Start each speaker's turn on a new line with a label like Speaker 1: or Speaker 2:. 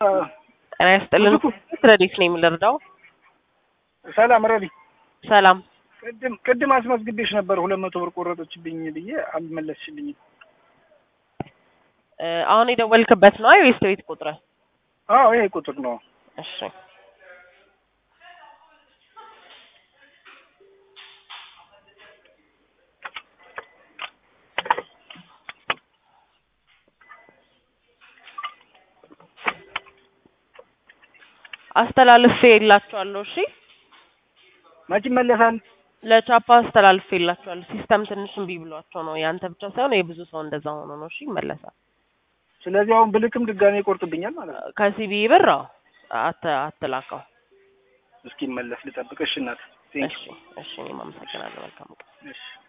Speaker 1: ጤና ይስጥልን። ረዲት ነኝ የምልርዳው።
Speaker 2: ሰላም ረዲ፣
Speaker 1: ሰላም
Speaker 2: ቅድም ቅድም አስመዝግቤሽ ነበር ሁለት መቶ ብር ቆረጦችብኝ ብዬ አልመለስሽልኝም።
Speaker 1: እ አሁን የደወልክበት ነው ወይስ ቤት ቁጥር?
Speaker 2: አዎ ይሄ ቁጥር ነው።
Speaker 1: እሺ አስተላልፌ የላችኋለሁ። እሺ
Speaker 2: መች ይመለሳል?
Speaker 1: ለቻፓ አስተላልፌ የላችኋለሁ። ሲስተም ትንሽ እምቢ ብሏቸው ነው። ያንተ ብቻ ሳይሆን የብዙ ሰው እንደዛ ሆኖ ነው። እሺ ይመለሳል።
Speaker 2: ስለዚህ አሁን ብልክም ድጋሜ ይቆርጥብኛል ማለት ነው።
Speaker 1: ከሲቢ ብር አዎ፣ አት አትላከው።
Speaker 2: እስኪመለስ ልጠብቅሽ እናት። ቴንክ
Speaker 1: እሺ እሺ፣ እኔም አመሰግናለሁ። መልካም ቀን።
Speaker 2: እሺ